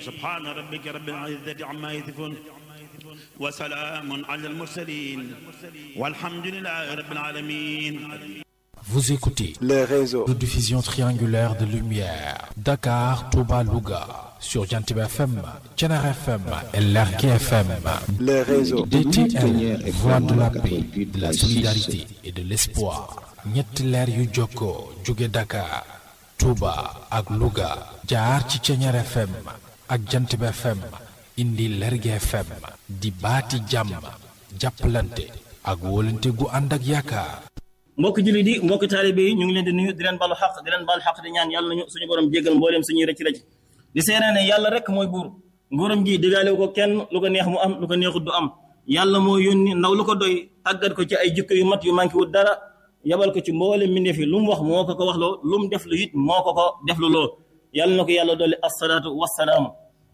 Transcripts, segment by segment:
سبحان ربك رب العزة عما يصفون وسلام على المرسلين والحمد لله رب العالمين Vous écoutez les réseaux. de diffusion triangulaire de lumière. Dakar, Touba, Louga. Sur Jantib FM, Tchenar FM et Lerki FM. Les réseaux. DTL, voix de la paix, de la solidarité et de l'espoir. ñetti leer yu jokkoo jóge Dakar, Touba ak Louga. jaar ci Tchenar FM ak Jantib FM. indi Lerki FM. di baati jàmm. jàppalante ak wóolante gu ànd ak yaakaar. mbokk jullit yi mbokk taalibe yi ñu ngi leen di nuyu di leen balu xaq di leen balu xaq di ñaan yàlla nañu suñu borom jéggal mbooleem suñuy rëcc rëcc di seene ne yàlla rek mooy buur nguuram gi digaale ko kenn lu ko neex mu am lu ko neexut du am yàlla moo yónni ndaw lu ko doy tàggat ko ci ay jikko yu mat yu manqué wut dara yabal ko ci mbooleem mbindeef yi lu mu wax moo ko ko wax loo lu mu def lu it moo ko ko def lu loo yàlla na ko yàlla dolli assalaatu wassalaam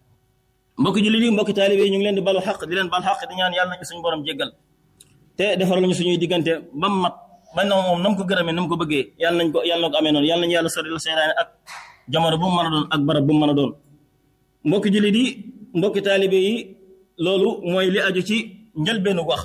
mbokk jullit yi mbokk taalibe yi ñu ngi leen di balu xaq di leen balu xaq di ñaan yàlla nañu suñu borom jéggal te defar lañu suñuy diggante ba mu mat ba na moom na mu ko gërëmee na mu ko bëggee yàlla nañ ko yàlla na ko amee noonu yàlla nañu yàlla sori la seytaane ak jamono bu mu mën a doon ak barab bu mu mën a doon mbokki jullit yi mbokki taalibe yi loolu mooy li aju ci njëlbeenu wax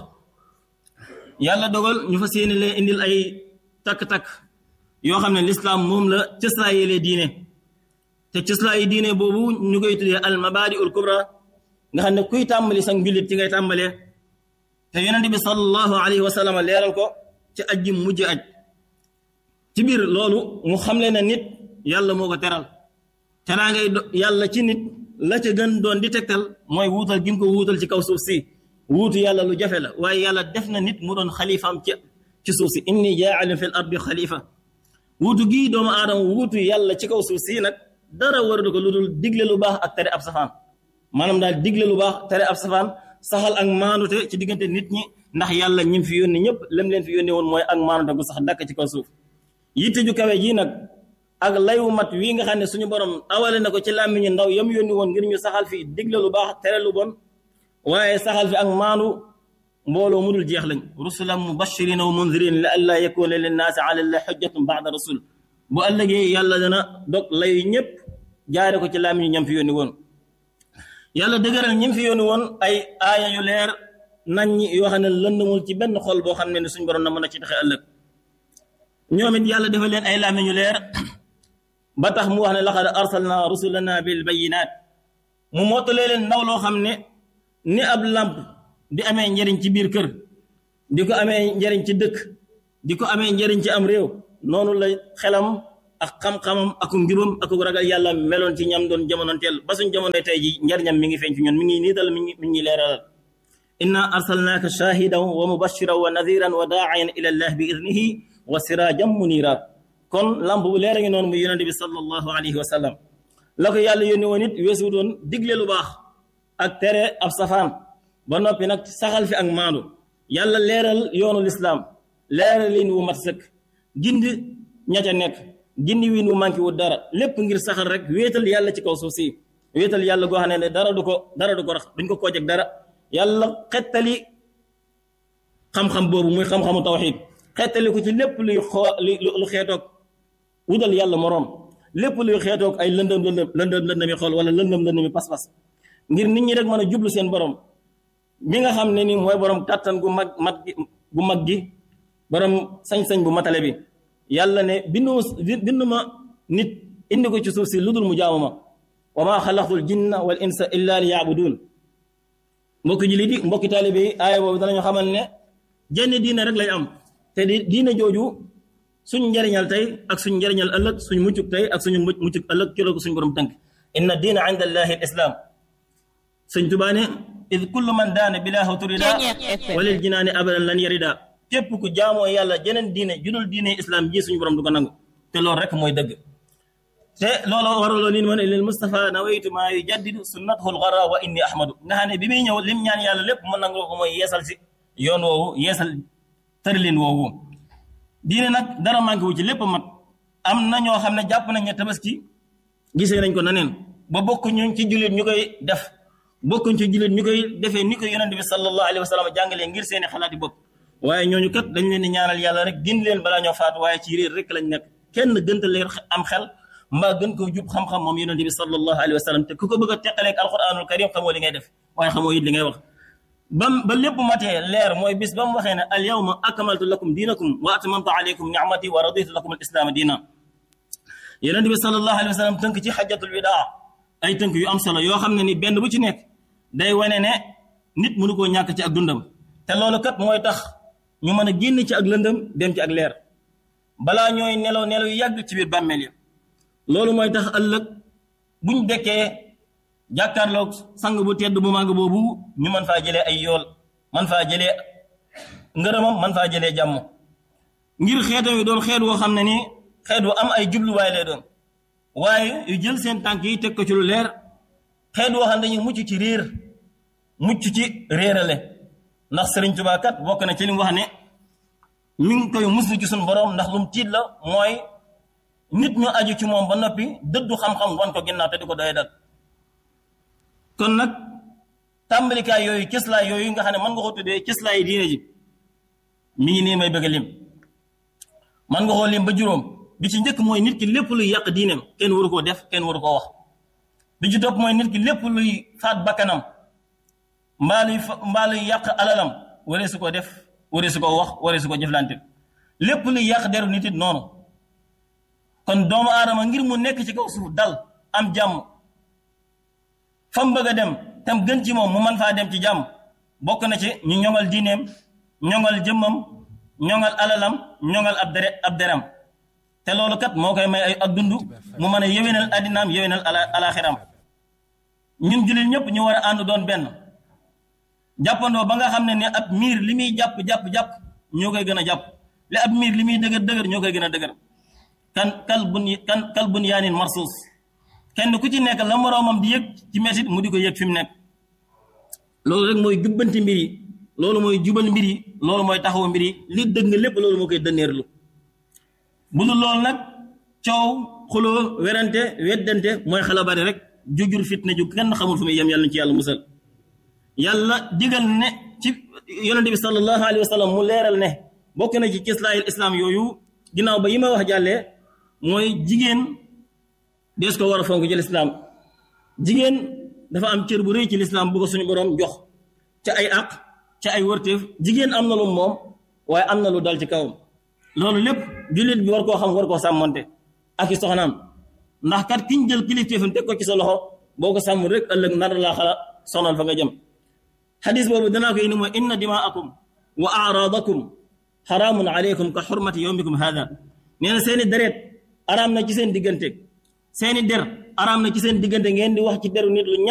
yàlla dogal ñu fas yéene leen indil ay takk-takk yoo xam ne lislaam moom la cëslaayelee diine te cëslaayi diine boobu ñu koy tuddee al mabaadi ul kubra nga xam ne kuy tàmbali sax njullit ci ngay tàmbalee te yonente bi sallallahu alayhi wa sallam leeral ko ci aj ji mujj aj ci biir loolu mu xamle na nit yàlla moo ko teral teraa ngay yàlla ci nit la ca gën doon di tegtal mooy wuutal gi mu ko wuutal ci kaw suuf si wuutu yàlla lu jafe la waaye yàlla def na nit mu doon xalifaam ci ci suuf si inni jaalim fil ardi xalifa wuutu gii doomu aadama wuutu yàlla ci kaw suuf si nag dara waradu ko lu dul digle lu baax ak tere ab safaan maanaam daal digle lu baax tere ab safaan saxal ak maanute ci diggante nit ñi ndax yàlla ñim fi yónni ñëpp lem leen fi yónni woon mooy ak maanute gu sax dakk ci kaw suuf yitte ju kawe ji nag ak layu mat wii nga xam ne suñu borom awale na ko ci làmmiñu ndaw yam yónni woon ngir ñu saxal fi digle lu baax tere lu bon waaye saxal fi ak maandu mbooloo mu dul jeex lañ rusulan mubashirina wa mundirin la allaa yakuna linnaasi ala llahi xujjatun baada rasul bu ëllëgee yàlla dana dog layu ñëpp jaare ko ci làmmiñu ñam fi yónni woon yàlla dëgëral ñim fi yónni woon ay aaya yu leer nañ ñi yoo xam ne lëndamul ci benn xol boo xam ne ne suñ borom na mën a ci taxe ëllëg ñoom it yàlla defal leen ay làmmiñ yu leer ba tax mu wax ne laqad arsalna rusulana bil bayinat mu mottalee leen ndaw loo xam ne ni ab làmp di amee njëriñ ci biir kër di ko amee njëriñ ci dëkk di ko amee njëriñ ci am réew noonu la xelam ak xam-xamam ak njubam ak ragal yàlla meloon ci ñam doon jamonoonteel ba suñ jamonoy tey ji njariñam mi ngi feeñ ci ñun mi ngi niital mi ngi mi ngi leeralal inna arsalnaaka shahidan wa mubashiran wa nadiran wa daa'iyan ila allah bi idnihi wa sirajan munira kon lamp bu leer a ngi noonu muy yonente bi sallallahu alayhi wa sallam la ko yàlla yónni woon it weesu doon digle lu baax ak tere ab safaan ba noppi nag saxal fi ak maandu yàlla leeral yoonu lislaam leeral liin wu mat sëkk gindi ña ca nekk gindi wiin wu manqué wu dara lépp ngir saxal rek wéetal yàlla ci kaw suuf si wéetal yàlla goo xam ne dara du ko dara du ko rax duñ ko koojeg dara yàlla xettali xam-xam boobu muy xam-xamu tawxid xettali ko ci lépp luy xoo lu xeetoog wutal yàlla moroom lépp luy xeetoog ay lëndëm lëndëm lëndëm lëndëmi xool wala lëndëm lëndëmi pas-pas ngir nit ñi rek mën a jublu seen borom mi nga xam ne ni mooy borom kàttan gu mag mat gi gu mag gi borom sañ-sañ bu matale bi yàlla ne bindu bindu ma nit indi ko ci suuf si lu dul mu jaamu ma wa maa xalaqtul jinna wal insa illa li yaabudun mbokki jullit yi mbokki taalibe yi aaya boobu danañu xamal ne jenn diine rek lay am te di diine jooju suñ njariñal tey ak suñ njariñal ëllëg suñ muccuk tey ak suñu muccuk ëllëg ci la ko suñ borom tënk inna diina inda allahi al islam sëñ Tuubaa ne id kullu man daana bilaahu turida walil jinaani abadan lan yarida képp ku jaamoo yàlla jeneen diine judul diine islam ji suñu borom du ko nangu te loolu rek mooy dëgg te loolu waraloo nin man lil Mustafa nawaytu maa yujaddidu sunnatahu lgara wa inni ahmadu nga xam ne bi muy ñëw lim ñaan yàlla lépp mu nangu ko mooy yeesal si yoon woowu yeesal tërlin woowu diine nag dara manqué wu ci lépp mat am na ñoo xam ne jàpp nañ ne tabaski gisee nañ ko naneen ba bokk ñu ci jullit ñu koy def bokkuñ ci jullit ñu koy defee ni ko yonente bi sallallahu alayhi wa sallam jàngalee ngir seeni xalaati bopp waaye ñooñu kat dañ leen di ñaanal yàlla rek gindi leen balaa ñoo faatu waaye ci réer rek lañ nekk kenn gënta leer am xel mbaa gën koo jub xam-xam moom yonent bi sallallahu alayhi wa sallam te ku ko bëgg a teqaleeg alquranul karim xamoo li ngay def waaye xamoo it li ngay wax bam ba lépp matee leer mooy bis ba mu waxee ne al yawma akmaltu lakum diinakum wa atmamtu alaykum ni'mati wa raditu lakum al islaama diina yonent bi sallallahu alayhi wa sallam tënk ci xajjatul widaa ay tënk yu am solo yoo xam ne ni benn bu ci nekk day wane ne nit mënu koo ñàkk ci ak dundam te loolu kat mooy tax ñu mën a génn ci ak lëndëm dem ci ak leer balaa ñooy nelaw nelaw yu yàgg ci biir bàmmeel yi loolu mooy tax ëllëg buñ dekkee jàkkaarloog sang bu tedd bu màgg boobu ñu mën faa jëlee ay yool man faa jëlee ngërëmam man faa jëlee jàmm ngir xeetam yi doon xeet woo xam ne ni xeet wu am ay jubluwaay lay doon waaye yu jël seen tànk yi teg ko ci lu leer xeet woo xam ne dañuy mucc ci réer mucc ci réerale ndax Sëriñ Tuubaa kat bokk na ci li mu wax ne mi ngi koy muslu ci suñu borom ndax lu mu tiit la mooy nit ñu aju ci moom ba noppi dëddu xam-xam wan ko ginnaaw te di ko doy dal kon nag tàmbalikaay yooyu cëslaay yooyu nga xam ne mën nga ko tuddee cëslaay yi diine ji mi ngi nii may bëgg a lim man nga koo lim ba juróom bi ci njëkk mooy nit ki lépp luy yàq diineem kenn waru koo def kenn waru koo wax bi ci topp mooy nit ki lépp luy faat bakkanam mbaa luy mbaa luy yàq alalam waree su ko def waree su ko wax waree su ko jëflante lépp luy yàq deru nit it noonu kon doomu aadama ngir mu nekk ci kaw suuf dal am jàmm fa mu bëgg a dem tam gën ci moom mu mën faa dem ci jàmm bokk na ci ñu ñoŋal diineem ñoŋal jëmmam ñoŋal alalam ñoŋal ab dere ab deram te loolu kat moo koy may ay ak dund mu mën a yéwénal addinaam yéwénal ala alaxiram ñun jullit ñëpp ñu war a ànd doon benn jàppandoo ba nga xam ne ne ab miir li muy jàpp jàpp jàpp ñoo koy gën a jàpp li ab miir li muy dëgër dëgër ñoo koy gën a dëgër kan kal bun kan kal bun yaanin marsuus kenn ku ci nekk la moroomam di yëg ci metit mu di ko yëg fi mu nekk loolu rek mooy jubbanti mbir yi loolu mooy jubal mbir yi loolu mooy taxawu mbir yi li dëgg lépp loolu moo koy dënneerlu bu dul loolu nag coow xuloo werante weddante mooy xala bari rek jujur fitna ju kenn xamul fu muy yem yàlla ci yàlla musal yàlla digal ne ci yonente bi sallallahu alayhi wa sallam mu leeral ne bokk na ci cislaayil islam yooyu ginnaaw ba yi ma wax jàllee mooy jigéen dees ko war a fonk ci lislaam jigéen dafa am cër bu rëy ci lislaam bu ko suñu borom jox ca ay àq ca ay wërteef jigéen am na lu moom waaye am na lu dal ci kawam loolu lépp jullit bi war koo xam war koo sàmmonte ak i soxnaam ndax kat kiñ jël kilifteefam teg ko ci sa loxo boo ko sàmm rek ëllëg nar laa xala sonal fa nga jëm xadis boobu danaa ko indi mooy inna dimaakum wa aaraadakum xaraamun aleykum ka xurmati yowmikum hada nee na seeni deret araam na ci seen diggante seeni der araam na ci seen diggante ngeen di wax ci deru nit lu